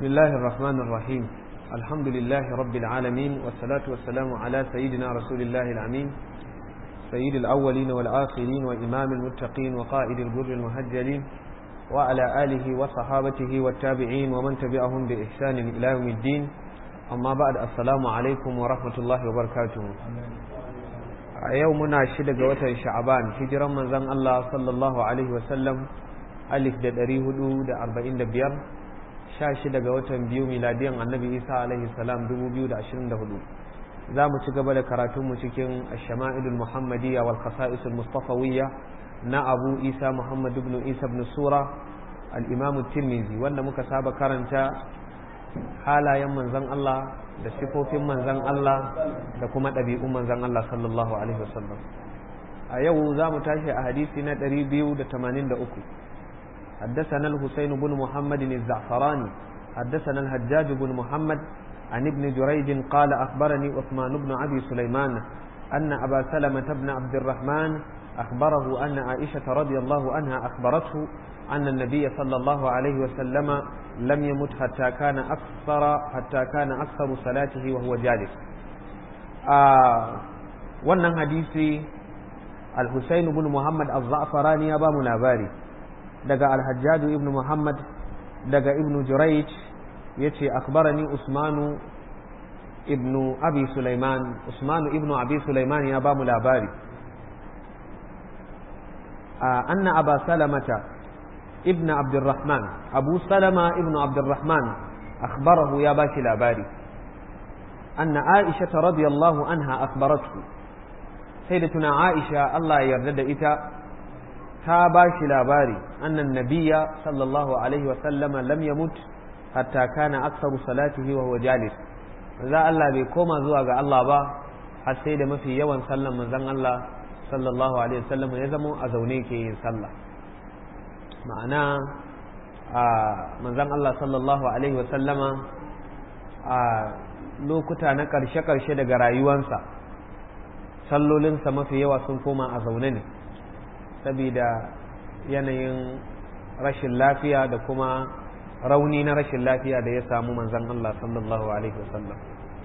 بسم الله الرحمن الرحيم الحمد لله رب العالمين والصلاة والسلام على سيدنا رسول الله الأمين سيد الأولين والآخرين وإمام المتقين وقائد الجر المهجلين وعلى آله وصحابته والتابعين ومن تبعهم بإحسان إلى يوم الدين أما بعد السلام عليكم ورحمة الله وبركاته يومنا شدق وتر شعبان هجرا من زن الله صلى الله عليه وسلم ألف دا دريه دا أربعين دا بيار شاشي دا وتر بيو ميلاديا النبي إيسى عليه السلام دمو بيو دا عشرين دا هدو za mu ci gaba da karatunmu cikin shama'ilul muhammadiyya wal khasa'isul mustafawiyya na abu isa muhammad ibn isa ibn sura al-imam tirmizi wanda muka saba karanta halayen manzon Allah da sifofin manzon Allah da kuma ɗabi'un manzon Allah sallallahu alaihi wasallam a yau za mu tashi a hadisi na 283 حدثنا الحسين بن محمد الزعفراني حدثنا الحجاج بن محمد عن ابن جريج قال أخبرني عثمان بن أبي سليمان أن أبا سلمة بن عبد الرحمن أخبره أن عائشة رضي الله عنها أخبرته أن النبي صلى الله عليه وسلم لم يمت حتى كان أكثر حتى كان أكثر صلاته وهو جالس wannan hadisi al-Husayn ibn Muhammad az-Za'farani ya ba mu labari daga al-Hajjaj ibn Muhammad daga ibn Jurayj yace akhbarani usmanu ibnu abi sulaiman usmanu ibnu abi sulaiman ya bamu labari anna aba salamata ibn abdurrahman abu salama ibnu abdurrahman akhbarahu ya bashi labari anna aisha radiyallahu anha akhbaratu sayyidatuna aisha Allah ya yarda da ita ta bashi labari annan nabiyya sallallahu alaihi wa sallama lam yamut hatta kana aksaru salatihi wa huwa jalis za Allah bai koma zuwa ga Allah ba har sai da mafi yawan sallan manzon Allah sallallahu alaihi wasallam ya zama a zaune ke yin sallah ma'ana a manzon Allah sallallahu alaihi wasallama a lokuta na karshe-karshe daga rayuwansa sallolinsa mafi yawa sun koma a zaune ne saboda yanayin rashin lafiya da kuma rauni na rashin lafiya da ya samu manzan Allah sallallahu Alaihi wasallam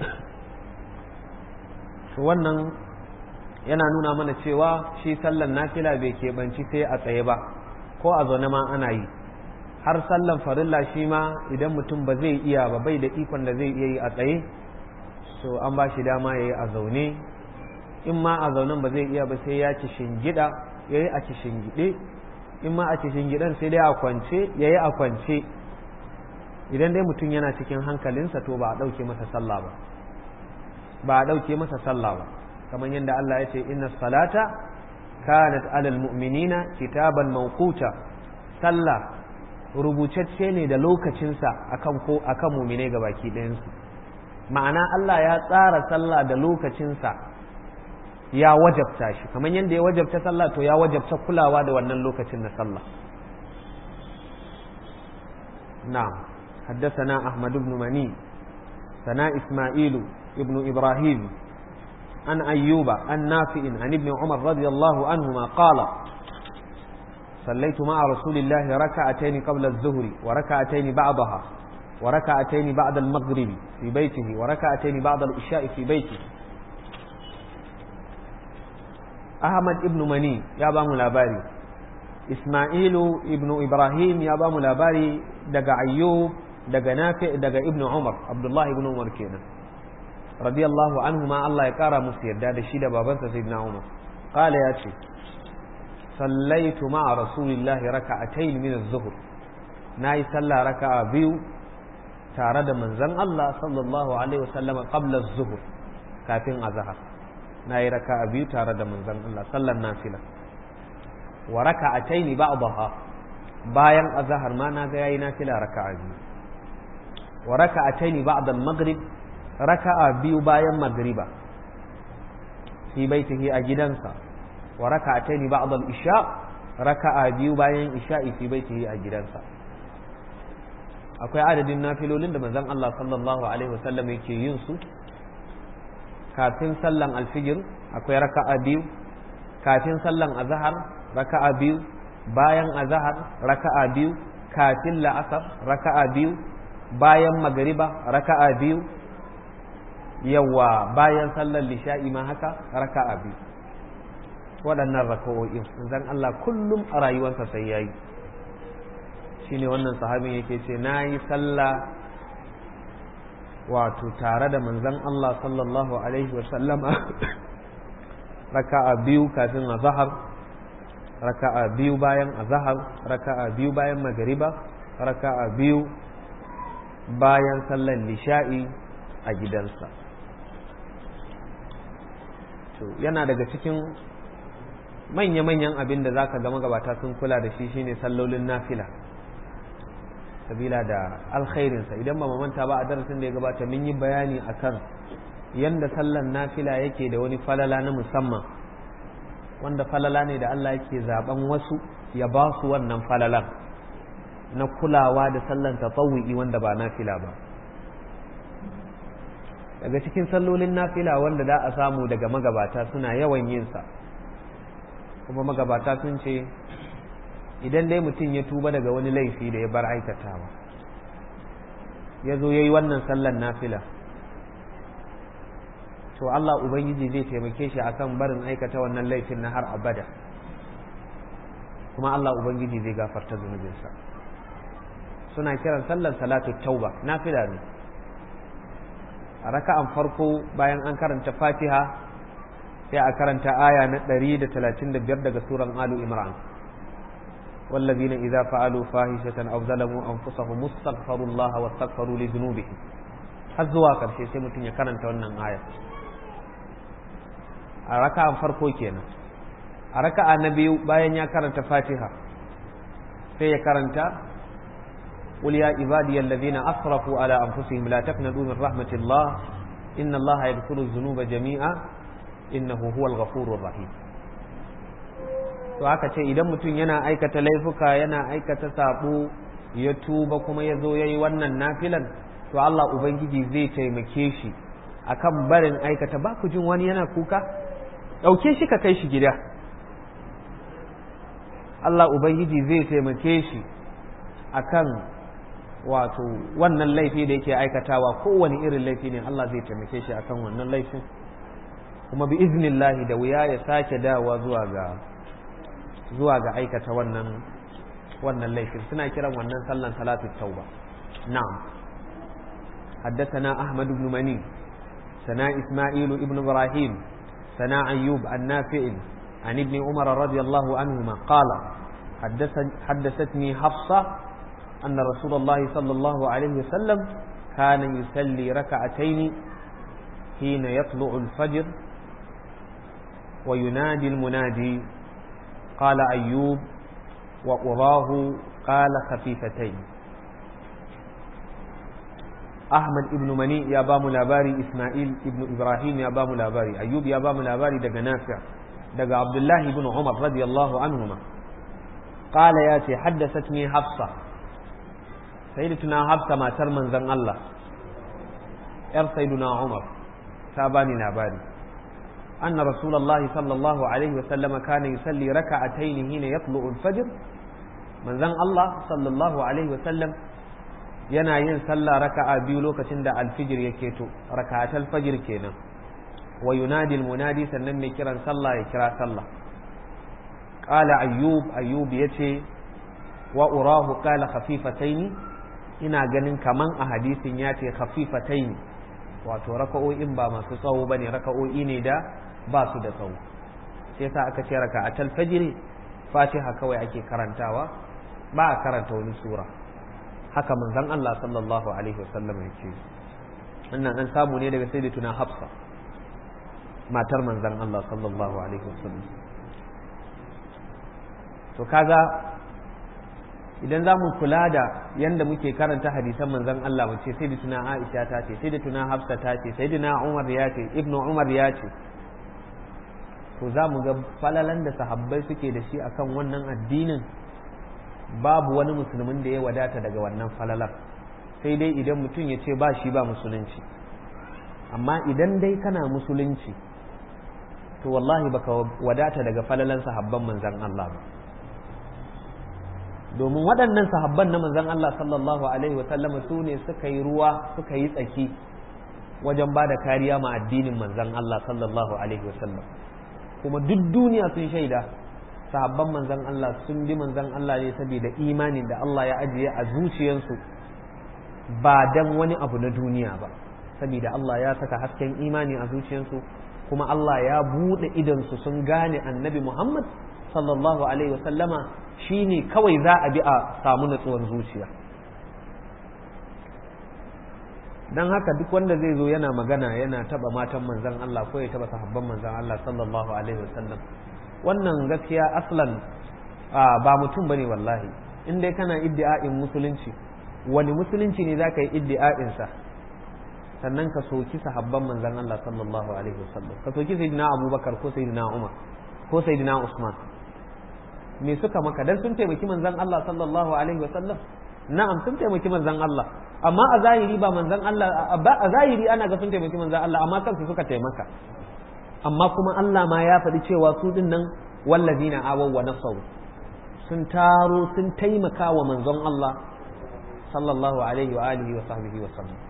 wannan yana nuna mana cewa shi sallan nafila bai keɓanci sai a tsaye ba ko a zaune ma ana yi har sallan farilla shi ma idan mutum ba zai iya ba bai da ikon da zai iya yi a tsaye so an ba shi dama ya yi a zaune in ma a zaunen ba zai iya ba sai ya ci shingida ya yi a ci shingide in ma a ci shingidan sai dai a kwance ya yi a kwance idan dai mutum yana cikin hankalinsa to ba a ɗauke masa sallah ba ba a ɗauke masa sallah ba kamar yadda Allah ya ce inna salata kanat alal mu'minina kitaban mawquta sallah rubutacce ne da lokacinsa akan ko akan mu'mine ga baki ɗayansu ma'ana Allah ya tsara sallah da lokacinsa ya wajabta shi kamar yadda ya wajabta sallah to ya wajabta kulawa da wannan lokacin na sallah na'am حدثنا أحمد بن مني ثناء إسماعيل ابن إبراهيم عن أيوب عن نافع عن ابن عمر رضي الله عنهما قال صليت مع رسول الله ركعتين قبل الظهر وركعتين بعضها وركعتين بعد المغرب في بيته وركعتين بعد العشاء في بيته أحمد ابن مني يا بام الأباري إسماعيل ابن إبراهيم يا بام الأباري دقى أيوب daga nafi daga ibnu umar abdullahi ibn umar kenan radiyallahu anhu ma Allah ya kara musu yarda da shi da babansa sayyidina umar qala ya ce sallaitu ma'a rasulillahi raka'atayn min az-zuhr nayi sallah raka'a biyu tare da manzon Allah sallallahu alaihi wasallam qabla az-zuhr kafin azhar nayi raka'a biyu tare da manzon Allah sallan nafila wa raka'atayn ba'daha bayan azhar ma na ga yayi nafila raka'a biyu wa raka'ataini ba'da al-maghrib raka'a biyu bayan magriba fi baitihi a gidansa wa raka'ataini ba'da al-isha raka'a biyu bayan isha'i fi baitihi a gidansa akwai adadin nafilolin da manzon Allah sallallahu alaihi wasallam yake yin su kafin sallan alfijir akwai raka'a biyu kafin sallan azhar raka'a biyu bayan azhar raka'a biyu kafin la'asar raka'a biyu bayan magariba raka'a biyu yawa bayan sallar lisha'i ma haka raka'a biyu waɗannan raka'o'in zan Allah kullum a rayuwarsa sai yayi shine wannan sahabin yake ce na yi sallah wato tare da manzon Allah sallallahu alaihi wasallama raka'a biyu kafin azhar raka'a biyu bayan azhar raka'a biyu bayan magariba raka'a biyu bayan sallar lisha'i a gidansa to yana daga cikin manya-manyan abin da zaka ga magabata sun kula da shi shine sallolin nafila sabila da alkhairinsa idan ba manta ba a darasin da ya gabata mun yi bayani akan yanda sallan nafila yake da wani falala na musamman wanda falala ne da Allah yake zaben wasu ya ba su wannan falalan na kulawa da sallan tatawu'i wanda ba nafila ba daga cikin sallolin nafila wanda da a samu daga magabata suna yawan yin sa kuma magabata sun ce idan dai mutum ya tuba daga wani laifi da ya bar aikatawa ya zo ya yi wannan sallan nafila to Allah Ubangiji zai taimake shi akan barin aikata wannan laifin na har abada kuma Allah Ubangiji zai gafarta zunubinsa suna kiran sallan salatu tauba nafila ne a raka'an farko bayan an karanta fatiha sai a karanta aya na 135 daga suran alu imran والذين إذا فعلوا فاحشة أو ظلموا أنفسهم استغفروا الله واستغفروا لذنوبهم har zuwa ƙarshe sai mutum ya karanta wannan aya a raka'an farko kenan a raka'a na biyu bayan ya karanta fatiha sai ya karanta قل يا عبادي الذين أسرفوا على أنفسهم لا تقنطوا من رحمة الله إن الله يغفر الذنوب جميعا إنه هو الغفور الرحيم to aka ce idan mutum yana aikata laifuka yana aikata sabo ya tuba kuma ya zo ya yi wannan nafilan to Allah Ubangiji zai taimake shi akan barin aikata ba ku jin wani yana kuka ɗauke shi ka kai shi gida Allah Ubangiji zai taimake shi akan wato wannan laifi da yake aikatawa kowane irin laifi ne Allah zai taimake shi akan wannan laifin kuma bi iznillahi da wuya ya sake dawa zuwa ga zuwa ga aikata wannan wannan laifin suna kiran wannan sallan salatu tauba na'am حدثنا أحمد بن مني سنا إسماعيل ابن إبراهيم سنا أيوب النافع عن ابن عمر رضي الله عنهما قال حدثتني حفصة أن رسول الله صلى الله عليه وسلم كان يصلي ركعتين حين يطلع الفجر وينادي المنادي قال أيوب وأراه قال خفيفتين أحمد ابن مني يا بام لاباري إسماعيل ابن إبراهيم يا بام لاباري أيوب يا بام لاباري دق نافع دق عبد الله بن عمر رضي الله عنهما قال ياتي حدثتني حفصة سيدتنا حفصة ما ترمن زن الله ير سيدنا عمر تاباني لاباري أن رسول الله صلى الله عليه وسلم كان يصلي ركعتين حين يطلع الفجر من ذن الله صلى الله عليه وسلم yana yin sallah raka'a biyu lokacin da alfijir ya keto raka'atul fajr kenan wa yunadi almunadi sannan mai kiran sallah ya kira sallah qala ayyub ayyub yace wa urahu qala khafifataini ina ganin kaman a hadisin ya ce khafifataini wato raka'o'in ba masu tsawo bane raka'o'i ne da ba su da tsawo sai yasa aka ce raka'atul fajr fatiha kawai ake karantawa ba a karanta wani sura haka manzon Allah sallallahu alaihi wasallam ya ce wannan an samu ne daga sayyidatuna Hafsa matar manzon Allah sallallahu alaihi wasallam to kaga idan za mu kula da yanda muke karanta hadisan manzon Allah mu ce sayyidatuna Aisha ta ce sayyidatuna Hafsa ta ce sayyidina Umar ya ce ibnu Umar ya ce to za mu ga falalan da sahabbai suke da shi akan wannan addinin babu wani musulmin da ya wadata daga wannan falalar sai dai idan mutum ya ce ba shi ba musulunci amma idan dai kana musulunci to wallahi baka wadata daga falalan sahabban manzan Allah ba domin waɗannan sahabban na manzon Allah sallallahu alaihi wa sallama su ne suka yi ruwa suka yi tsaki wajen ba da kariya ma addinin manzon Allah sallallahu alaihi wa sallam kuma duk duniya sun shaida sahabban manzon Allah sun bi manzon Allah ne saboda imanin da Allah ya ajiye a zuciyarsu ba dan wani abu na duniya ba saboda Allah ya saka hasken imani a zuciyarsu kuma Allah ya buɗe idansu sun gane annabi Muhammad sallallahu alaihi wasallama shine kawai za a bi a samu natsuwar zuciya don haka duk wanda zai zo yana magana yana taba matan manzan Allah ko ya taba sahabban manzan Allah sallallahu alaihi wasallam wannan gaskiya aslan ba mutum bane wallahi in dai kana iddi'a'in musulunci wani musulunci ne zaka yi iddi'a'in sa sannan ka soki sahabban manzan Allah sallallahu alaihi wasallam ka soki sayyidina Abubakar ko sayyidina Umar ko sayyidina Usman me suka maka dan sun taimaki manzan Allah sallallahu alaihi wasallam na'am sun taimaki manzan Allah amma a zahiri ba manzan Allah a zahiri ana ga sun taimaki manzan Allah amma kansu suka taimaka amma kuma Allah ma ya faɗi cewa su din nan wallazina awaw wa nasaru sun taro sun taimaka wa manzon Allah sallallahu alaihi wa alihi wa sahbihi wa sallam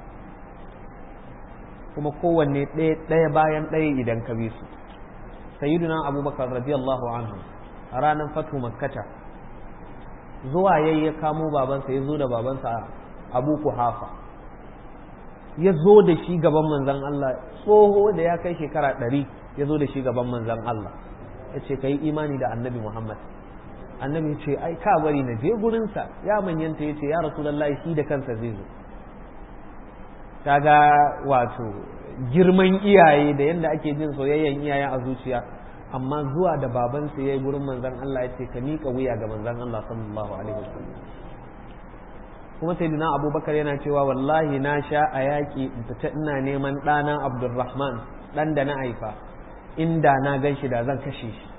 kuma kowanne ɗaya bayan ɗaya idan ka bi su sayyiduna abubakar radiyallahu anhu a ranar fatu makkata zuwa yayi ya kamo babansa ya zo da babansa abu kuhafa ya zo da shi gaban manzan Allah tsoho da ya kai shekara ɗari ya zo da shi gaban manzan Allah ya ce ka yi imani da annabi Muhammad annabi ce ai ka bari na je gurinsa ya manyanta ya ce ya rasu shi da kansa zai zo kaga wato girman iyaye da yadda ake jin soyayyen iyaye a zuciya amma zuwa da babansa ya yi gurin manzan Allah ya ce ka miƙa wuya ga manzan Allah sallallahu alaihi wasallam kuma sai dina abubakar yana cewa wallahi na sha a yaƙi fita ina neman ɗana abdulrahman ɗan da na haifa inda na gan shi da zan kashe shi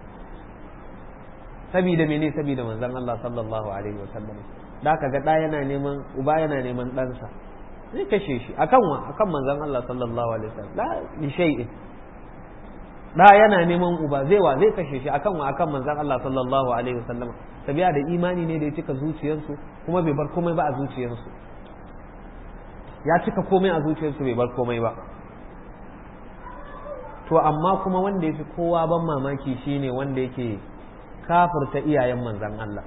sabida mene sabida manzan Allah sallallahu alaihi wasallam da ka ga ɗa yana neman uba yana neman ɗansa zai kashe shi akan wa akan manzan Allah sallallahu alaihi wasallam la li shay'in da yana neman uba zai wa zai kashe shi akan wa akan manzan Allah sallallahu alaihi wasallam tabiya da imani ne da ya cika zuciyarsu kuma bai bar komai ba a zuciyarsu ya cika komai a zuciyarsu bai bar komai ba to amma kuma wanda ya fi kowa ban mamaki shine wanda yake kafirta iyayen manzan Allah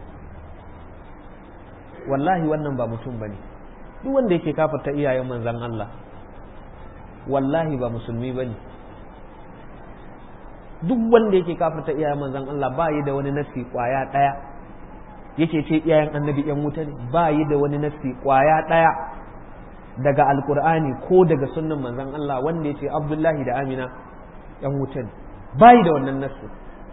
wallahi wannan ba mutum bane duk wanda yake kafirta iyayen manzan Allah wallahi ba musulmi bane duk wanda yake kafirta iyayen manzan Allah ba yi da wani nasi kwaya ɗaya yake ce iyayen annabi yan wuta ne ba yi da wani nasi kwaya ɗaya daga alkur'ani ko daga sunnan manzan Allah wanda ya ce abdullahi da amina yan wuta ne ba yi da wannan nasi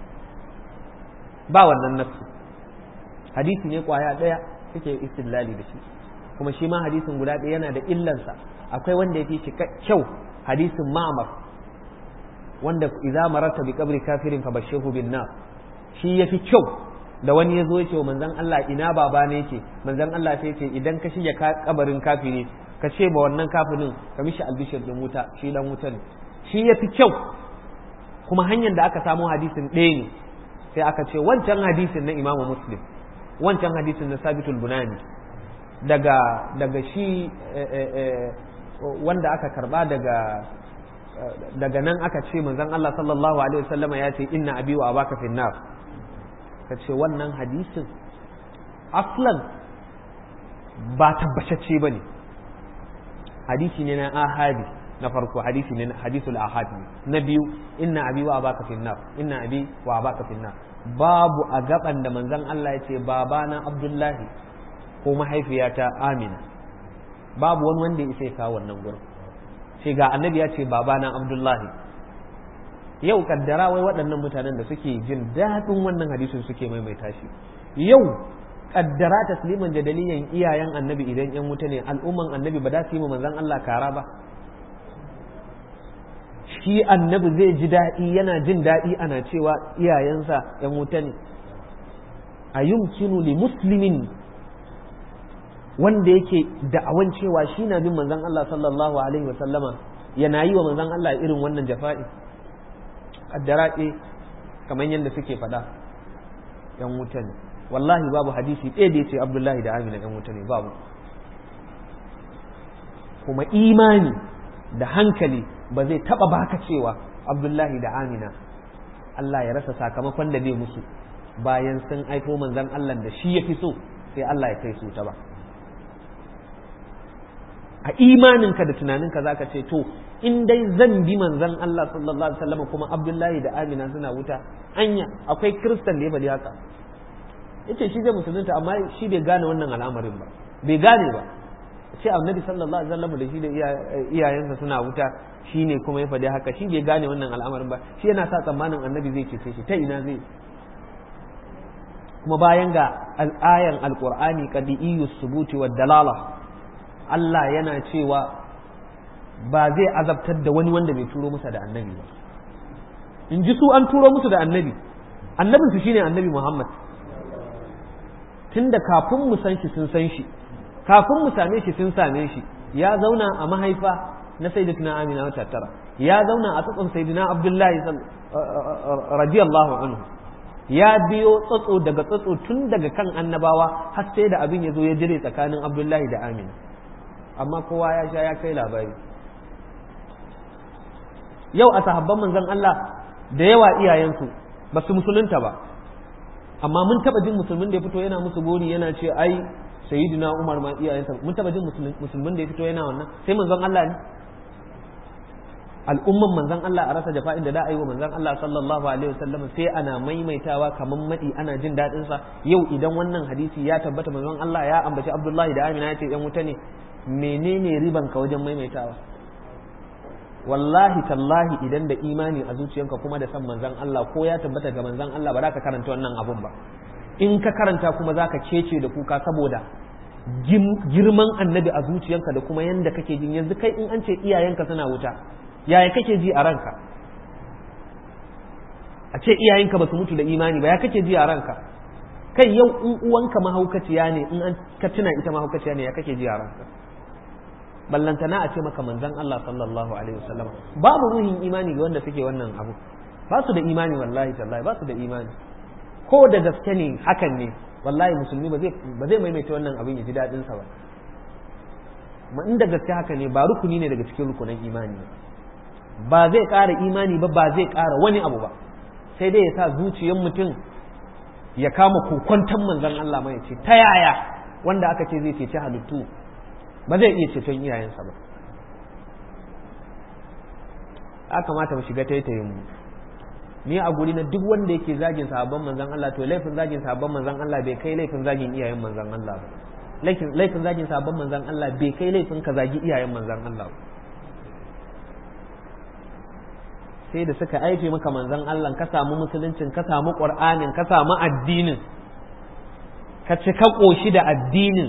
ba wannan nasi hadisi ne kwaya ɗaya suke istilali da shi kuma shi ma hadisin guda ɗaya yana da illansa akwai wanda ya fi shi kyau hadisin ma'amar wanda idza mararta bi qabri kafirin fa bashihu bin nar shi yafi kyau da wani yazo ya ce wa manzon Allah ina baba ne yake manzon Allah sai ce idan ka shige kabarin kafiri ka ce ba wannan kafirin ka mishi albishir din wuta shi dan wuta ne shi yafi kyau kuma hanyar da aka samu hadisin ɗaya ne sai aka ce wancan hadisin na Imam Muslim wancan hadisin na Sabitul Bunani daga daga shi wanda aka karba daga daga nan aka ce manzon Allah sallallahu alaihi wasallama ya ce inna abi wa abaka fi nar ka ce wannan hadisin aslan ba tabbatacce bane hadisi ne na ahadi na farko hadisi ne na hadisul ahad na biyu inna abi wa abaka fi nar inna abi wa abaka fi nar babu a gaban da manzon Allah ya ce babana Abdullahi ko mahaifiyata Amina babu wani wanda ya isa ya kawo wannan gurin sai ga annabi ya ce babana abdullahi yau kaddara wai waɗannan mutanen da suke jin daɗin wannan hadisin suke maimaita shi yau kaddara tasliman jadaliyan iyayen annabi idan yan wuta ne al'umman annabi ba za su yi ma manzon Allah kara ba shi annabi zai ji daɗi yana jin daɗi ana cewa iyayensa yan wuta ne a yumkinu li muslimin wanda yake da'awan cewa shi na bin manzon Allah sallallahu alaihi wa sallama yana yi wa manzon Allah irin wannan jafa'i kaddara ce kamar yadda suke faɗa yan wuta ne wallahi babu hadisi ɗaya da ya ce abdullahi da amina ɗan wuta ne babu kuma imani da hankali ba zai taɓa baka cewa abdullahi da amina Allah ya rasa sakamakon da zai musu bayan sun aiko manzan Allah da shi ya fi so sai Allah ya kai su ta ba a imaninka da tunaninka za ka ce to in dai zan bi manzan Allah sallallahu alaihi wasallam kuma Abdullahi da Amina suna wuta anya akwai kristan da ya bari haka yace shi zai musulunta amma shi bai gane wannan al'amarin ba bai gane ba ce annabi sallallahu alaihi wasallam da shi da iyayensa suna wuta shine kuma ya faɗi haka shi bai gane wannan al'amarin ba shi yana sa tsammanin annabi zai cece shi ta ina zai kuma bayan ga al'ayan alqur'ani qadi'iyyu subuti wad dalala Allah yana cewa ba zai azabtar da wani wanda bai turo musa da annabi ba in ji su an turo musu da annabi annabin su shine annabi Muhammad tunda kafin mu san shi sun san shi kafin mu same shi sun same shi ya zauna a mahaifa na sayyidatuna Amina wata tara ya zauna a tsatson sayyidina Abdullahi radiyallahu anhu ya biyo tsatso daga tsatso tun daga kan annabawa har sai da abin ya zo ya jire tsakanin Abdullahi da Amina amma kowa ya sha ya kai labari yau a sahabban manzon Allah da yawa iyayensu ba su musulunta ba amma mun taba jin musulmin da ya fito yana musu gori yana ce ai sayyidina Umar ma iyayensa mun taba jin musulmin da ya fito yana wannan sai manzon Allah ne al'umman manzon Allah a rasa jafa'in da da ayi wa manzon Allah sallallahu alaihi wasallam sai ana maimaitawa kaman madi ana jin dadin sa yau idan wannan hadisi ya tabbata manzon Allah ya ambaci Abdullahi da Amina ya ce yan wuta ne menene riban ka wajen maimaitawa wallahi tallahi idan da imani a zuciyanka kuma da san manzan Allah ko ya tabbata ga manzan Allah ba za ka karanta wannan abun ba in ka karanta kuma za ka kece da kuka saboda girman annabi a zuciyanka da kuma yanda kake jin yanzu kai in an ce iyayenka suna wuta yaya kake ji a ranka a ce iyayenka ba su mutu da imani ba ya kake ji a ranka kai yau in uwanka mahaukaciya ne in an ka tuna ita mahaukaciya ne ya kake ji a ranka ballantana a ce maka manzan Allah sallallahu alaihi wasallam babu ruhin imani ga wanda suke wannan abu ba su da imani wallahi tallahi ba su da imani ko da gaske ne hakan ne wallahi musulmi ba zai ba zai maimaita wannan abin ya ji dadin sa ba ma inda gaske haka ne ba rukuni ne daga cikin rukunan imani ba zai ƙara imani ba ba zai ƙara wani abu ba sai dai ya sa zuciyar mutum ya kama kokwantan manzan Allah mai ce ta yaya wanda aka ce zai ceci halittu ba zai iya ceton iyayensa ba a kamata mu shiga taitayin mu ni a guri na duk wanda yake zagin sahabban manzan Allah to laifin zagin sahabban manzan Allah bai kai laifin zagin iyayen manzan Allah ba laifin zagin sahabban manzan Allah bai kai laifin ka zagi iyayen manzan Allah ba sai da suka aife maka manzan Allah ka samu musuluncin ka samu qur'anin ka samu addinin ka ci ka koshi da addinin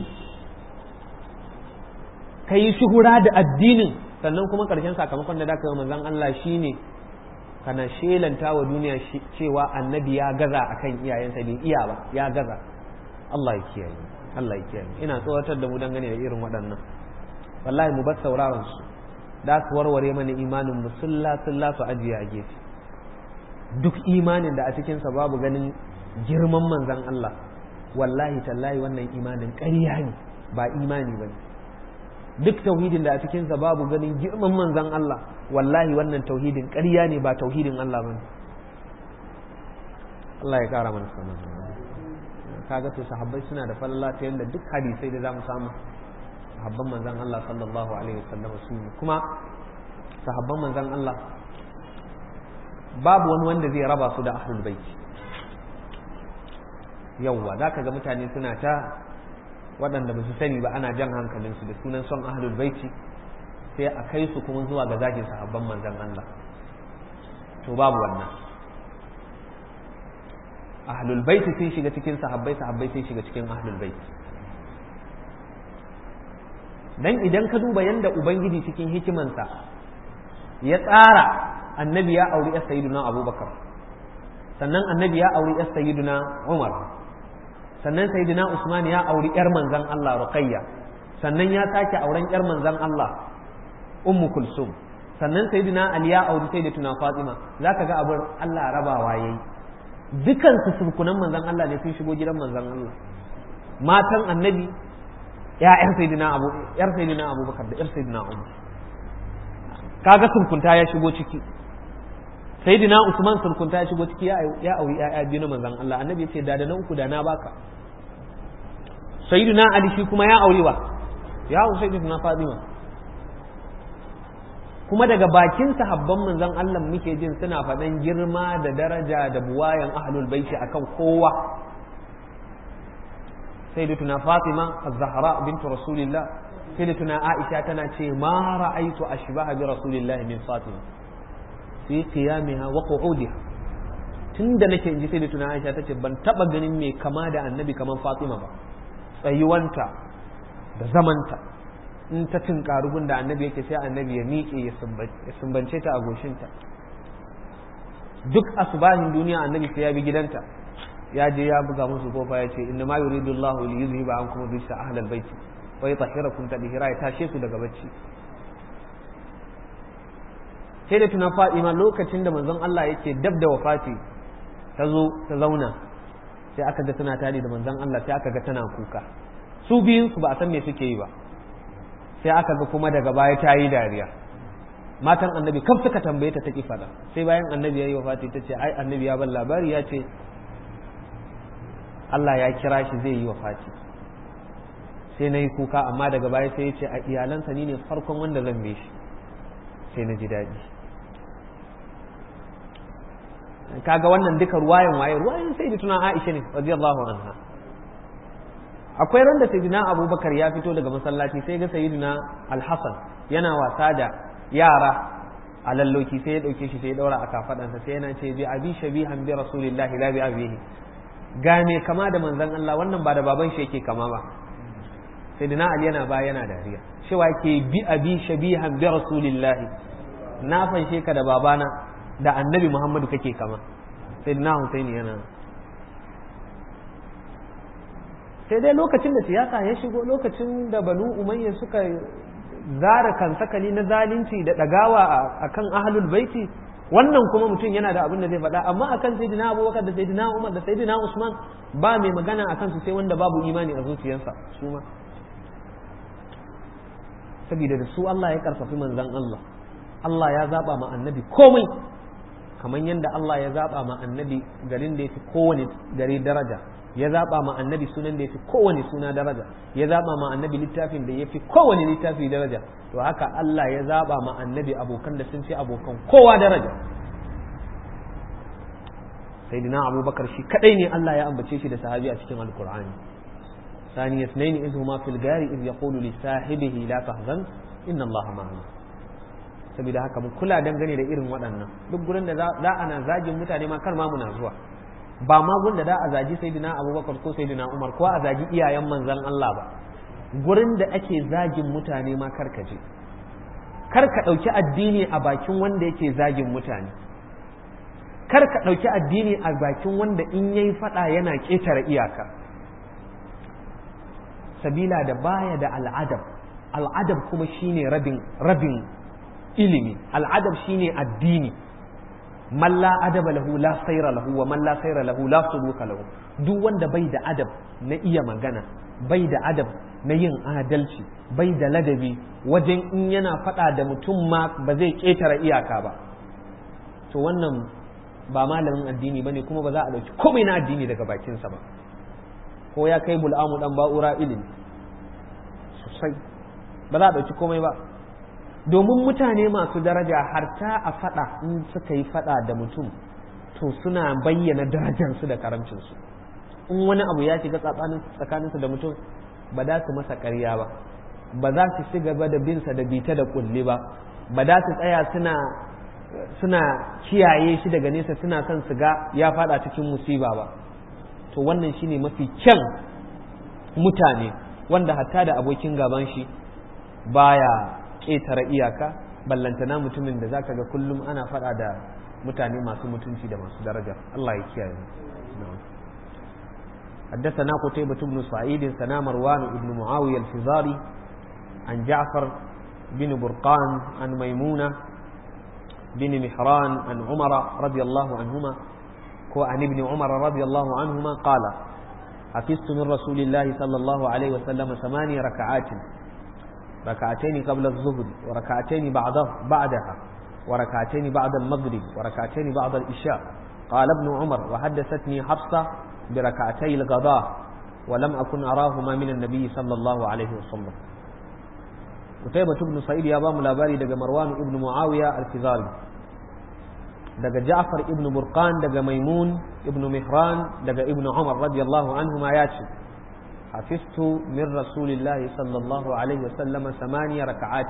ka yi shuhura da addinin sannan kuma ƙarshen sakamakon da ka yi manzan Allah shine kana shelanta wa duniya cewa annabi ya gaza akan iyayensa bai iya ba ya gaza Allah ya kiyaye Allah ya kiyaye ina tsawatar da mu dangane da irin waɗannan wallahi mu bar sauraron su da su warware mana imanin mu sulla sulla su ajiye a gefe duk imanin da a cikinsa babu ganin girman manzan Allah wallahi tallahi wannan imanin ƙarya ne ba imani ba ne duk tauhidin da a cikinsa babu ganin girman manzan Allah wallahi wannan tauhidin ƙarya ne ba tauhidin Allah ba ne Allah ya ƙara mana sanar kaga to sahabbai suna da falala ta yadda duk hadisai da za mu samu sahabban manzan Allah sallallahu alaihi wasallam su ne kuma sahabban manzan Allah babu wani wanda zai raba su da ahlul bait yawwa za ka ga mutane suna ta waɗanda ba su sani ba ana jan hankalinsu da sunan son ahlul baiti sai a kai su kuma zuwa ga zagin sahabban manzan Allah to babu wannan ahlul baiti sun shiga cikin sahabbai sahabbai sun shiga cikin ahlul baiti dan idan ka duba yanda ubangiji cikin hikimansa ya tsara annabi ya auri yar sayyiduna abubakar sannan annabi ya auri yar sayyiduna umar sannan sayyiduna usman ya auri yar manzan Allah ruqayya sannan ya sake auren yar manzan Allah ummu kulsum sannan sayyiduna ali ya auri sayyidatuna fatima zaka ga abin Allah rabawa yayi dukansu surkunan manzan Allah ne sun shigo gidan manzan Allah matan annabi ya'yan sayyidina abu yar sayyidina abubakar da yar sayyidina umar kaga surkunta ya shigo ciki sayyidina usman surkunta ya shigo ciki ya auri ya'ya biyu na manzan Allah annabi ya ce da da na uku da na baka sayyidina ali shi kuma ya aure wa ya aure sayyidina fatima kuma daga bakin sahabban manzon Allah muke jin suna faɗan girma da daraja da buwayan ahlul baiti akan kowa sayyidatuna Fatima az-Zahra bintu Rasulillah sayyidatuna Aisha tana ce ma ra'aitu ashbaha bi Rasulillah min Fatima fi qiyamiha wa qu'udiha tunda nake inji sayyidatuna Aisha tace ban taba ganin mai kama da annabi kaman Fatima ba tsayuwanta da zamanta in ta tunkaru gun da annabi yake sai annabi ya miƙe ya sumbance ta a goshinta duk asubahin duniya annabi sai ya bi gidanta ya je ya buga musu kofa ya ce inna ma yuridu Allahu li yuzhiba ankum rijsa ahlal bait wa yutahhirakum tadhira ya tashe su daga bacci sai da tuna Fatima lokacin da manzon Allah yake dab da wafati ta zo ta zauna sai aka ga tana tare da manzon Allah sai aka ga tana kuka su biyun su ba a san me suke yi ba sai aka ga kuma daga baya ta yi dariya matan annabi kaf suka tambaye ta take fada sai bayan annabi ya yi wafati ta ce ai annabi ya ban labari ya ce Allah ya kira shi zai yi wafati sai na yi kuka amma daga baya sai ya ce a iyalansa ni ne farkon wanda zan be shi sai na ji daɗi kaga wannan duka ruwayan waye ruwayan sai da tuna Aisha ne radiyallahu anha akwai ran da sayyidina abubakar ya fito daga masallaci sai ga sayyidina alhassan yana wasa da yara a lalloki sai ya dauke shi sai ya daura a kafadansa sai yana ce bi abi shabihan bi rasulillahi la bi abihi gane kama da manzon Allah wannan ba da baban shi yake kama ba sayyidina ali yana ba yana dariya cewa ke bi abi shabihan bi rasulillahi na fanshe ka da babana da annabi muhammadu kake kama sayyidina husaini yana sai dai lokacin da siyasa ya shigo lokacin da banu umayya suka zara kansakali na zalunci da ɗagawa a kan ahalul baiti wannan kuma mutum yana da abin da zai faɗa amma akan sayyidina abubakar da sayyidina umar da sayyidina usman ba mai magana akan su sai wanda babu imani a zuciyarsa su ma saboda da su Allah ya karfafi manzon Allah Allah ya zaba ma annabi komai kamar yadda Allah ya zaba ma annabi garin da ya fi kowane gari daraja ya zaba ma annabi sunan da ya fi kowane suna daraja ya zaba ma annabi littafin da ya fi kowane littafi daraja to haka Allah ya zaba ma annabi abokan da sun fi abokan kowa daraja sayyidina abubakar shi kadai ne Allah ya ambace shi da sahabi a cikin alkur'ani ثاني اثنين إذ هما في الغار إذ يقول لصاحبه لا تحزن إن الله معنا saboda haka mu kula dangane da irin waɗannan duk gurin da za ana zagin mutane ma kar ma muna zuwa ba ma gun da za a zagi sayyidina abubakar ko sayyidina umar ko a zagi iyayen manzon Allah ba gurin da ake zagin mutane ma kar ka je kar ka ɗauki addini a bakin wanda yake zagin mutane kar ka ɗauki addini a bakin wanda in yayi faɗa yana ƙetare iyaka sabila da baya da al'adab al'adab kuma shine rabin rabin ilimi al'adab shine addini man la adaba lahu la sayra lahu wa man la sayra lahu la suluka lahu duk wanda bai da adab na iya magana bai da adab na yin adalci bai da ladabi wajen in yana faɗa da mutum ma ba zai ƙetare iyaka ba to wannan ba malamin addini bane kuma ba za a ɗauki komai na addini daga bakinsa ba ko ya kai bul'amu dan ba'ura ilimi sosai ba za a ɗauki komai ba domin mutane masu daraja har ta a faɗa in suka yi faɗa da mutum to suna bayyana darajarsu da karamcinsu in wani abu ya shiga tsakaninsu da mutum ba za su masa ƙarya ba ba za su ci gaba da binsa da bita da kulli ba ba za su tsaya suna suna kiyaye shi daga nesa suna son su ga ya faɗa cikin musiba ba to wannan shine mafi kyan mutane wanda hatta da abokin gaban shi baya ƙetare iyaka ballantana mutumin da zaka ga kullum ana faɗa da mutane masu mutunci da masu daraja Allah ya kiyaye حدثنا قتيبة بن سعيد سنا مروان بن معاوية الفزاري عن جعفر بن برقان عن ميمونة بن محران عن عمر رضي الله عنهما ko an ibn umar radiyallahu anhuma qala حفظت من رسول الله صلى الله عليه وسلم ثماني ركعات ركعتين قبل الظهر وركعتين بعده بعدها وركعتين بعد المغرب وركعتين بعد العشاء قال ابن عمر وحدثتني حفصة بركعتي الغداء ولم أكن أراهما من النبي صلى الله عليه وسلم قتيبة بن سعيد يا بام لاباري دقى مروان ابن معاوية الفزاري دقى جعفر ابن برقان دقى ميمون ابن مهران دقى ابن عمر رضي الله عنهما ياتي حفظت من رسول الله صلى الله عليه وسلم ثمانية ركعات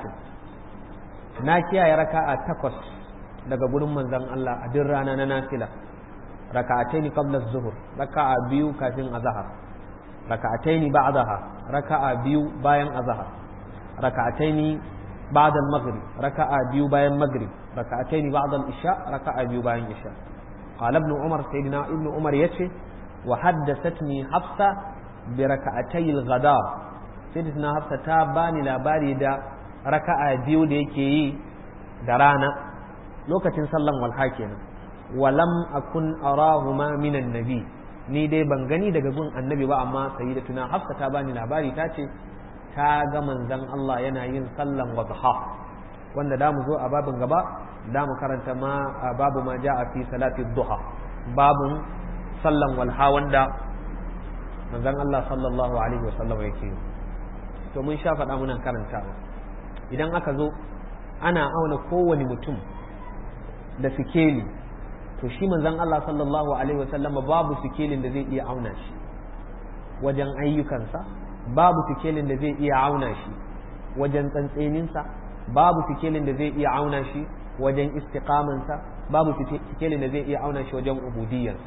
ناكيا يا ركعة تقص daga gurin manzon Allah a duk rana na nafila raka'ataini qabla az-zuhr raka'a biyu kafin azhar raka'ataini ba'daha raka'a biyu bayan azhar raka'ataini ba'da al-maghrib raka'a biyu bayan maghrib raka'ataini ba'da al-isha raka'a biyu bayan isha qala ibn umar sayyidina ibn umar yace wa haddathatni hafsa bi raka'atay al-ghada sayyidina hafsa ta bani labari da raka'a biyu da yake yi da rana lokacin sallan walha kenan walam akun arahuma minan nabi ni dai ban gani daga gun annabi ba amma sayyidatuna hafsa ta bani labari ta ce ta ga manzon Allah yana yin sallan wadha wanda da mu zo a babin gaba da mu karanta ma babu ma ja'a fi salati duha babun sallan walha wanda manzon Allah sallallahu alaihi wasallam yake to mun sha faɗa muna karantawa idan aka zo ana auna kowane mutum da sikeli to shi manzon Allah sallallahu alaihi wasallama babu sikelin da zai iya auna shi wajen ayyukansa babu sikelin da zai iya auna shi wajen tsantseninsa babu sikelin da zai iya auna shi wajen istiqamansa babu sikelin da zai iya auna shi wajen ubudiyarsa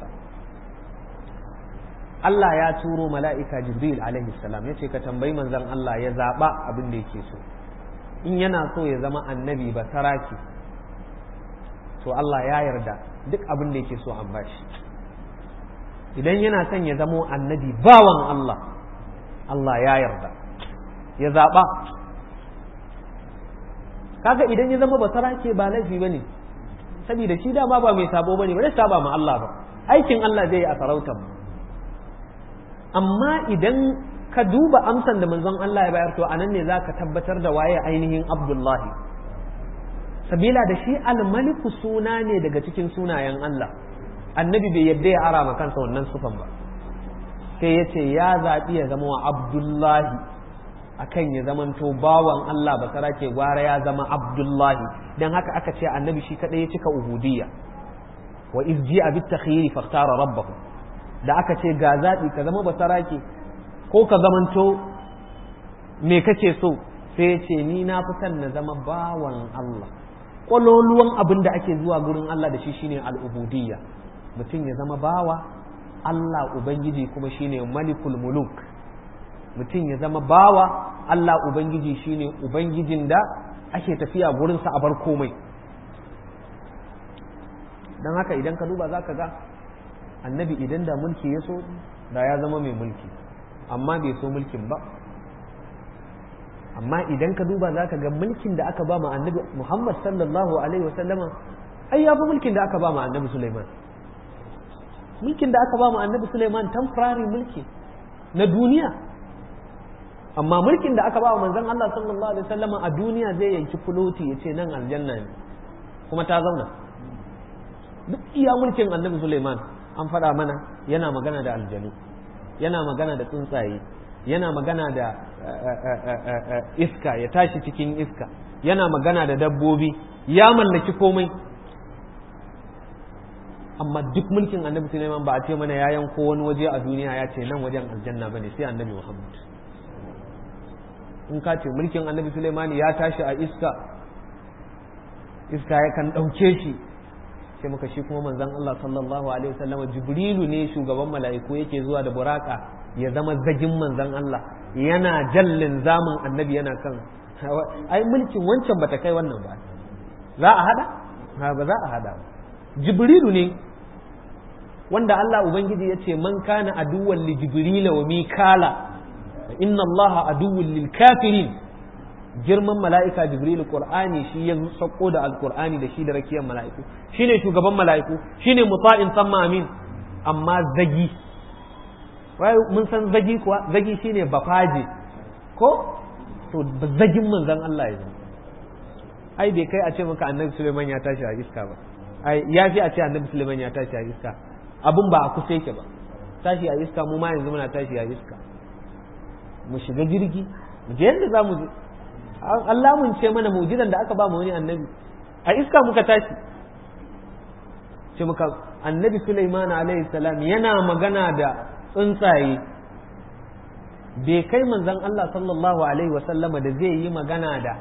Allah ya turo mala'ika Jibril alaihi salam ya ce ka tambayi manzon Allah ya zaɓa abin da yake so in yana so ya zama annabi ba saraki to Allah ya yarda duk abin da yake so an bashi idan yana son ya zamo annabi bawan Allah Allah ya yarda ya zaɓa kaga idan ya zama basara ke ba laifi ba ne saboda shi dama ba mai sabo ba ne ba zai saba ma Allah ba aikin Allah zai yi a sarautar amma idan ka duba amsan da manzon Allah ya bayar to anan ne zaka tabbatar da waye ainihin Abdullahi sabila da shi almaliku suna ne daga cikin sunayen Allah annabi bai yadda ya ara kansa wannan sufan ba sai ya ce ya zaɓi ya zama wa abdullahi akan ya zamanto bawan Allah ba sara ke gwara ya zama abdullahi don haka aka ce annabi shi kaɗai ya cika uhudiyya wa izji a bit takhiri faktara rabbahu da aka ce ga zaɓi ka zama basara ke ko ka zamanto me kake so sai ya ce ni na fi son na zama bawan Allah kwaloluwan abin da ake zuwa gurin Allah da shi shine al'ubudiyya mutum ya zama bawa Allah Ubangiji kuma shine malikul muluk mutum ya zama bawa Allah Ubangiji shine Ubangijin da ake tafiya gurinsa a bar komai don haka idan ka duba za ka ga annabi idan da mulki ya so da ya zama mai mulki amma bai so mulkin ba amma idan ka duba za ka ga mulkin da aka ba ma annabi Muhammad sallallahu alaihi wasallama ai ya fi mulkin da aka ba ma annabi Sulaiman mulkin da aka ba mu annabi Suleiman temporary mulki na duniya amma mulkin da aka ba wa manzon Allah sallallahu alaihi wasallam a duniya zai yanki fuloti ya ce nan aljanna ne kuma ta zauna duk iya mulkin annabi Suleiman an faɗa mana yana magana da aljanu yana magana da tsuntsaye yana magana da iska ya tashi cikin iska yana magana da dabbobi ya mallaki komai amma duk mulkin annabi Sulaiman ba a ce mana ya yanko wani waje a duniya ya ce nan wajen aljanna ba ne sai annabi Muhammad in ka ce mulkin annabi Sulaiman ya tashi a iska iska ya kan ɗauke shi sai muka shi kuma manzon Allah sallallahu alaihi wasallam Jibrilu ne shugaban mala'iku yake zuwa da buraka ya zama zagin manzon Allah yana jallin zamun annabi yana kan ai mulkin wancan bata kai wannan ba za a hada ba za a hada Jibrilu ne wanda Allah Ubangiji ya ce man kana aduwan li jibrila wa mikala inna Allah aduwwun lil kafirin girman mala'ika jibril qur'ani shi ya sako da alqur'ani da shi da rakiyar mala'iku shine shugaban mala'iku shine muta'in samma amin amma zagi wai mun san zagi kuwa zagi shine bafaje ko to zagin manzon Allah ya zama ai bai kai a ce maka annabi Suleiman ya tashi a iska ba ai ya fi a ce annabi Suleiman ya tashi a iska abun ba a kusa yake ba tashi a iska mu ma yanzu muna tashi a iska mu shiga jirgi mu je yadda za mu je Allah mun ce mana mujidan da aka ba mu wani annabi a iska muka tashi ce muka annabi Sulaiman alaihi salam yana magana da tsuntsaye bai kai manzon Allah sallallahu alaihi wasallama da zai yi magana da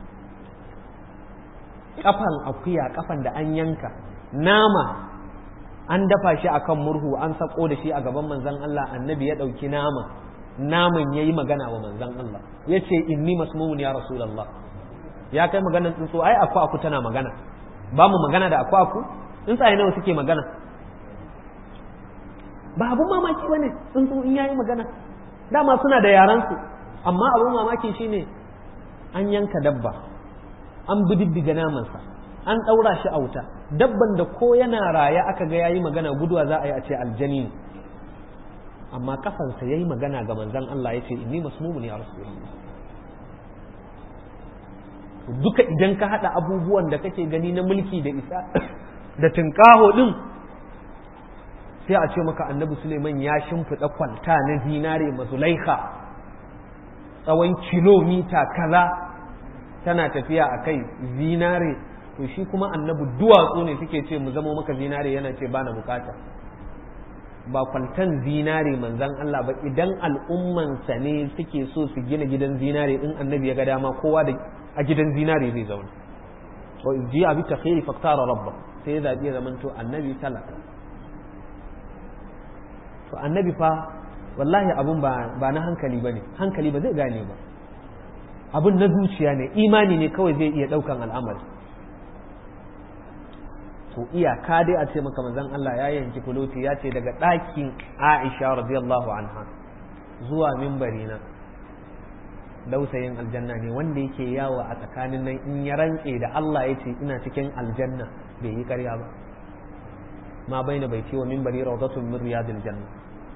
kafan akuya kafan da an yanka nama an dafa shi akan murhu an sako da shi a gaban manzon Allah annabi ya ɗauki nama naman ya yi magana wa manzon Allah ya ce inni masmumun ya rasulallah ya kai maganan tsuntsu ai aku aku tana magana ba mu magana da aku aku tsuntsaye nawa suke magana ba abun mamaki bane tsuntsu in yayi magana dama suna da yaransu amma abun mamaki shine an yanka dabba an bididdiga namansa an ɗaura shi a wuta dabban da ko yana raya aka ga yayi magana guduwa za a yi a ce aljani ne amma kafansa yayi magana ga manzon Allah ya ce inni masmumun ya rasulullah duka idan ka hada abubuwan da kake gani na mulki da isa da tinkaho din sai a ce maka annabi Suleiman ya shimfiɗa kwalta na zinare mazulaika tsawon kilomita kaza tana tafiya a kai zinare to shi kuma annabi duwatsu ne suke ce mu zamo maka zinare yana ce bana bukata ba kwaltan zinare manzan Allah ba idan al'ummansa ne suke so su gina gidan zinare in annabi ya ga dama kowa da a gidan zinare zai zauna wa ji abi takhiri faktara rabba sai ya zabi zaman to annabi talaka to annabi fa wallahi abun ba ba na hankali bane hankali ba zai gane ba abun na zuciya ne imani ne kawai zai iya daukan al'amari to iyaka dai a ce maka manzon Allah ya yanki kuloti ya ce daga ɗakin Aisha radiyallahu anha zuwa mimbari na dausayin aljanna ne wanda yake yawo a tsakanin nan in ya rantse da Allah ya ce ina cikin aljanna bai yi ƙarya ba ma baina bai ce wa mimbari rawdatun min riyadil janna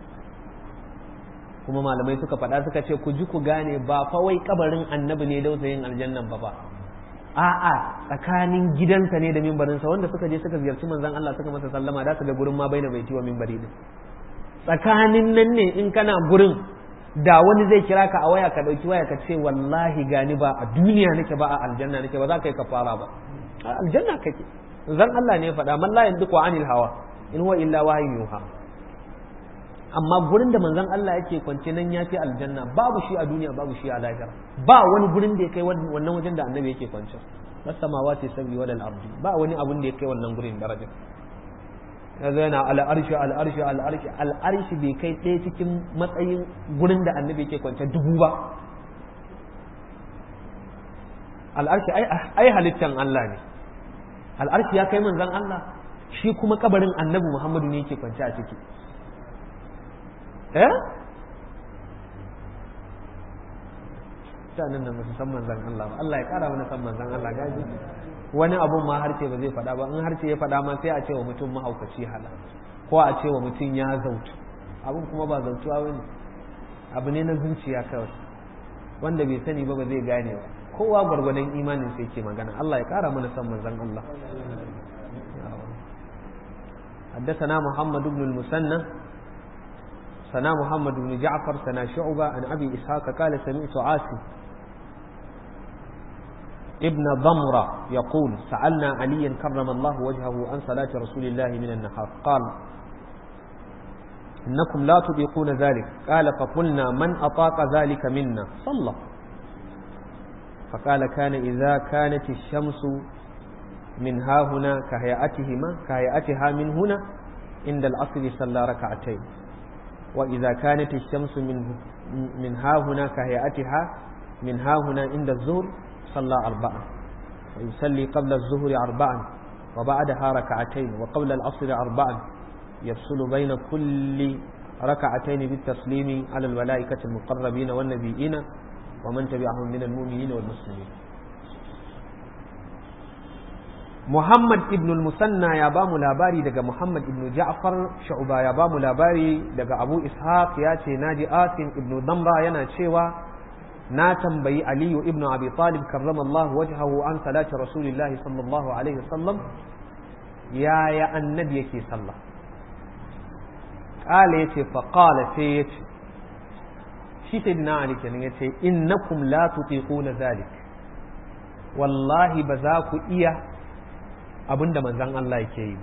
kuma malamai suka faɗa suka ce ku ji ku gane ba fa wai kabarin annabi ne dausayin aljannan ba ba a'a tsakanin gidansa ne da mimbarinsa wanda suka je suka ziyarci manzon Allah suka masa sallama da su ga gurin ma baina baiti wa mimbari din tsakanin nan ne in kana gurin da wani zai kira ka a waya ka dauki waya ka ce wallahi gani ba a duniya nake ba a aljanna nake ba za ka yi kafara ba a aljanna kake zan Allah ne ya faɗa man la yandiqu anil hawa in huwa illa wahyu yuha amma gurin da manzon Allah yake kwance nan ya fi aljanna babu shi a duniya babu shi a lahira ba wani gurin da ya kai wannan wajen da annabi yake kwance na samawati sabi wal ardi ba wani abun da ya kai wannan gurin daraja yanzu yana al'arshi al'arshi al'arshi al'arshi bai kai ɗaya cikin matsayin gurin da annabi yake kwance dubu ba al'arshi ai halittan Allah ne al'arshi ya kai manzon Allah shi kuma kabarin annabi Muhammadu ne yake kwance a ciki eh sanin da musu san manzan Allah ba Allah ya kara mana san manzan Allah gaji wani abun ma harce ba zai faɗa ba in harce ya faɗa ma sai a ce wa mutum mahaukaci hala ko a ce wa mutum ya zautu abun kuma ba zautuwa ba ne abu ne na zuciya kawai wanda bai sani ba ba zai gane ba kowa gwargwadon imanin sai ke magana Allah ya kara mana san manzan Allah حدثنا محمد بن المثنى سنا محمد بن جعفر سنا شعبة عن أبي إسحاق قال سمعت عاصم ابن ضمرة يقول سألنا عليا كرم الله وجهه عن صلاة رسول الله من النهار قال إنكم لا تطيقون ذلك قال فقلنا من أطاق ذلك منا صلى فقال كان إذا كانت الشمس من ها هنا كهيئتهما كهيئتها من هنا عند العصر صلى ركعتين وإذا كانت الشمس من من ها هنا كهيئتها من ها هنا عند الظهر صلى أربعا ويصلي قبل الظهر أربعا وبعدها ركعتين وقبل العصر أربعا يفصل بين كل ركعتين بالتسليم على الملائكة المقربين والنبيين ومن تبعهم من المؤمنين والمسلمين Muhammad ibn al-Musanna ya ba mu labari daga Muhammad ibn Ja'far Shu'ba ya ba mu labari daga Abu Ishaq ya ce naji Asim ibn Damra yana cewa na tambayi Aliyu ibn Abi Talib karramallahu wajhahu an salati Rasulillahi sallallahu alaihi wasallam yaya annabi yake sallah qala yace fa qala sai yace shi sayyidina Ali kenan yace innakum la tutiquna zalik wallahi ba za ku iya abinda manzan Allah yake yi ba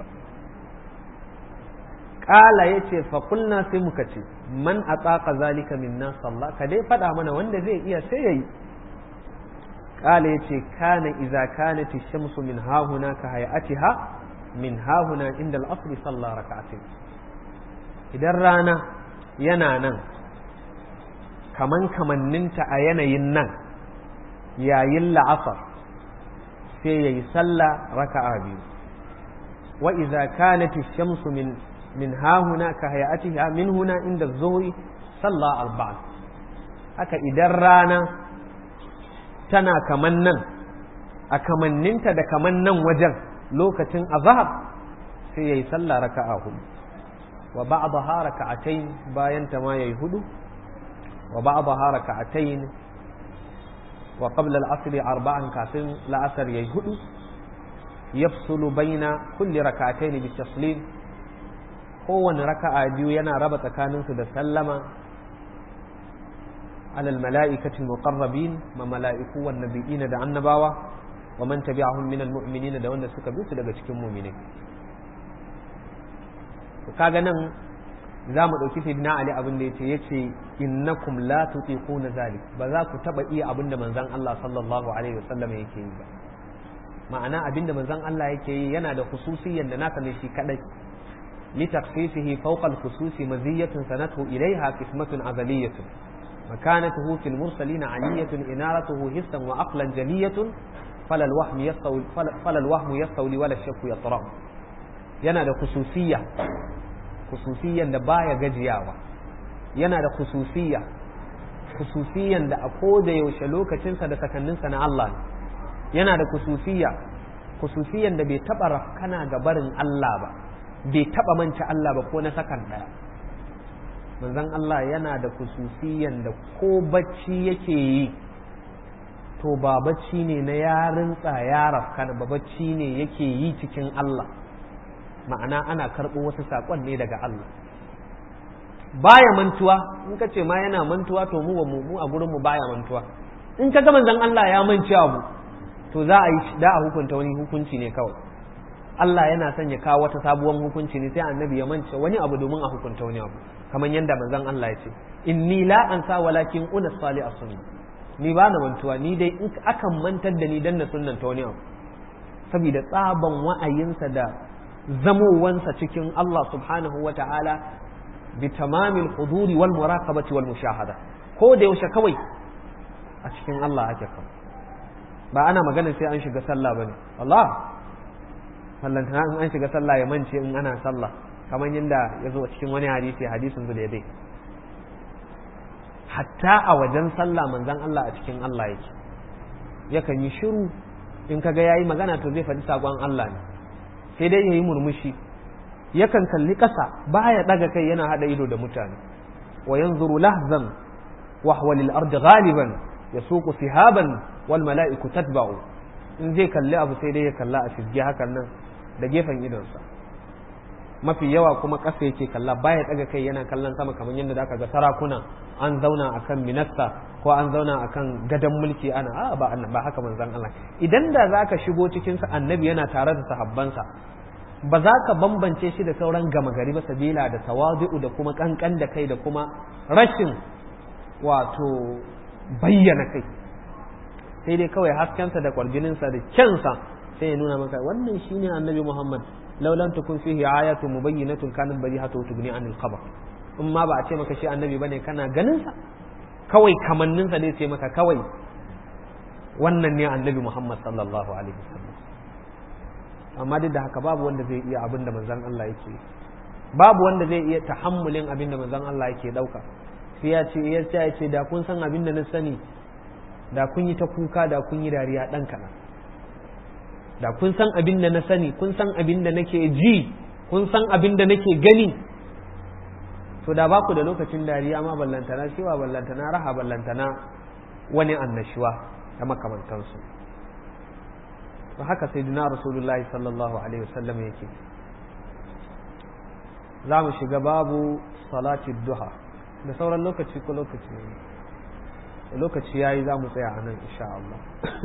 ƙala ya ce faƙulna sai muka ce man a tsaka zalika minna sallah ka dai faɗa mana wanda zai iya sai ya yi ƙala ya ce kana iza kana shamsu min hahuna ka hayatiha min hahuna inda al'asri sallah raka'atin idan rana yana nan kaman kamanninta a yanayin nan yayin la'asar sai ya yi sallah raka'a biyu wa iza kanat ash-shamsu min min hahuna ka hayatiha min huna inda zuhri sallah arba'a haka idan rana tana kaman nan a kamanninta da kaman nan wajen lokacin azhar sai yayi sallah raka'a hudu wa ba'daha raka'atayn bayan ta ma yayi hudu wa ba'daha raka'atayn wa qabla al-asr arba'an kafin la'asar yayi hudu yafsulu baina kulli rak'atayn bi taslim kowane raka'a biyu yana raba tsakaninsu da sallama على الملائكة المقربين ما ملائكة والنبيين دا annabawa ومن تبعهم من المؤمنين da wanda suka bi su daga cikin mu'minai to kaga nan za mu ɗauki sayyidina Ali abin da yace yace innakum la tutiquna zalik ba za ku taba iya abin da manzon Allah sallallahu alaihi wasallam yake yi ba ma'ana abin da manzon Allah yake yi yana da khususiyan da naka ne shi kadai li takhsisihi fawqa al-khususi maziyatun sanatu ilayha qismatun azaliyatun مكانته في المرسلين علية إنارته حسا وعقلا جلية فلا الوهم يستولي فلا الوهم يستولي ولا الشك يطرأ yana da khususiyya khususiyyan da baya gajiyawa yana da khususiyya khususiyyan da a koda yaushe lokacinsa da sakanninsa na Allah yana da khususiyya khususiyyan da bai taba rafkana ga barin Allah ba bai taba manta Allah ba ko na sakan daya manzon Allah yana da kususiyan da ko bacci yake yi to ba bacci ne na yarin ya rafkana ba bacci ne yake yi cikin Allah ma'ana ana karɓo wasu saƙon ne daga Allah baya mantuwa in ka ce ma yana mantuwa to mu mu a gurin mu baya mantuwa in ka ga manzon Allah ya manci abu to za a yi da a hukunta wani hukunci ne kawai Allah yana son ya kawo wata sabuwar hukunci ne sai annabi ya mance wani abu domin a hukunta wani abu kamar yadda manzon Allah ya ce inni la ansa walakin una sali a sunna ni ba na mantuwa ni dai in akan mantar da ni dan na sunnan ta wani abu saboda tsaban wa'ayinsa da zamowansa cikin Allah subhanahu wa ta'ala bi tamamil huduri wal muraqabati wal mushahada ko da yaushe kawai a cikin Allah ake kawai ba ana magana sai an shiga sallah bane Allah sallantana in an shiga sallah ya mance in ana sallah kamar yadda ya zo a cikin wani hadisi hadisin zuwa dai hatta a wajen sallah manzan Allah a cikin Allah yake yakan yi shiru in kaga yayi magana to zai faɗi sakon Allah ne sai dai yayi murmushi yakan kalli ƙasa baya daga kai yana hada ido da mutane wa yanzuru lahzan wa huwa lil ard ghaliban yasuqu sihaban wal mala'iku tatba'u in zai kalli abu sai dai ya kalla a fisge hakan nan da gefen idonsa mafi yawa kuma ƙasa yake kalla baya daga kai yana kallon sama kamar yadda zaka ga sarakuna an zauna akan minasta ko an zauna akan gadon mulki ana a ba ba haka manzon Allah idan da zaka shigo cikin sa annabi yana tare da sahabbansa ba za ka bambance shi da sauran gama gari ba sabila da tawazu'u da kuma kankan da kai da kuma rashin wato bayyana kai sai dai kawai haskensa da kwarjininsa da kyansa sai ya nuna maka wannan shine annabi Muhammad law lam takun fihi ayatun mubayyinatun kanat barihatu tugni anil khabar in ma ba a ce maka shi annabi bane kana ganin sa kawai kamannin sa dai ce maka kawai wannan ne annabi Muhammad sallallahu alaihi wasallam amma duk da haka babu wanda zai iya abin da manzon Allah yake babu wanda zai iya tahammulin abin da manzon Allah yake dauka sai ya ce ya ce da kun san abin da na sani da kun yi ta kuka da kun yi dariya dan kaɗan da kun san abin da na sani kun san abin da nake ji kun san abin da nake gani to da ba ku da lokacin dariya ma ballantana cewa ballantana raha ballantana wani annashuwa da makamantansu to haka sai duna rasulullahi sallallahu alaihi wasallam yake za mu shiga babu salati duha da sauran lokaci ko lokaci ne lokaci yayi za mu tsaya a nan insha Allah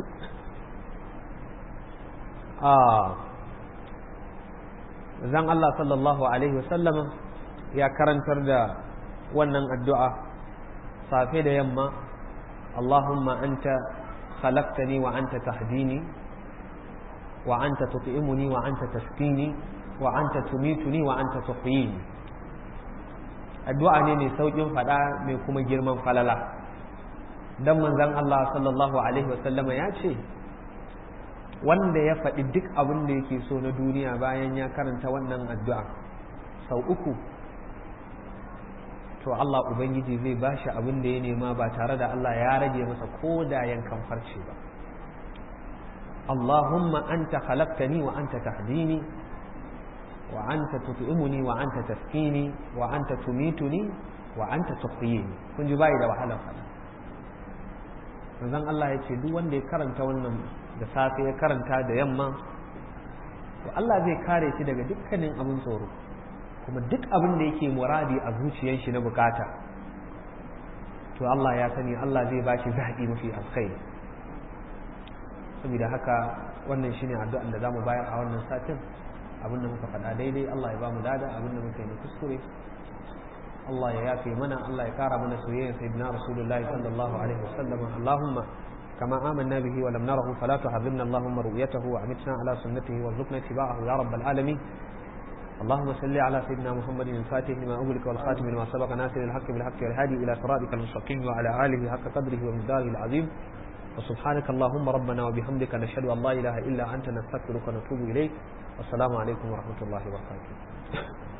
zan Allah sallallahu alaihi wasallam ya karantar da wannan addu'a safe da yamma Allahumma anta khalaqtani wa anta tahdini wa anta tut'imuni wa anta taskini wa anta tumituni wa anta tuhyini addu'a ne mai saukin fada mai kuma girman falala dan manzon Allah sallallahu alaihi wasallam ya ce wanda ya faɗi duk abin da yake so na duniya bayan ya karanta wannan addu'a sau uku to Allah Ubangiji zai ba shi abin da ya nema ba tare da Allah ya rage masa ko da yankan farce ba Allahumma anta khalaqtani wa anta tahdini wa anta tut'imuni wa anta taskini wa anta tumituni wa anta tuhyini kun ji bai da wahalar fada manzon Allah ya ce duk wanda ya karanta wannan da safe ya karanta da yamma to Allah zai kare shi daga dukkanin abin tsoro kuma duk abin da yake muradi a zuciyar shi na bukata to Allah ya sani Allah zai ba shi zaɓi mafi alkhairi saboda haka wannan shine addu'an da zamu bayar a wannan satin abin da muka faɗa daidai Allah ya ba mu dada abin da muka yi kuskure Allah ya yafe mana Allah ya kara mana soyayya sayyidina rasulullahi sallallahu alaihi wasallam Allahumma كما آمنا به ولم نره فلا تحرمنا اللهم رؤيته وأمتنا على سنته وارزقنا اتباعه يا رب العالمين اللهم صل على سيدنا محمد الفاتح لما أغلق والخاتم لما سبق ناصر الحق بالحق والهادي إلى صراطك المستقيم وعلى آله حق قدره ومقداره العظيم وسبحانك اللهم ربنا وبحمدك نشهد أن لا إله إلا أنت نستغفرك ونتوب إليك والسلام عليكم ورحمة الله وبركاته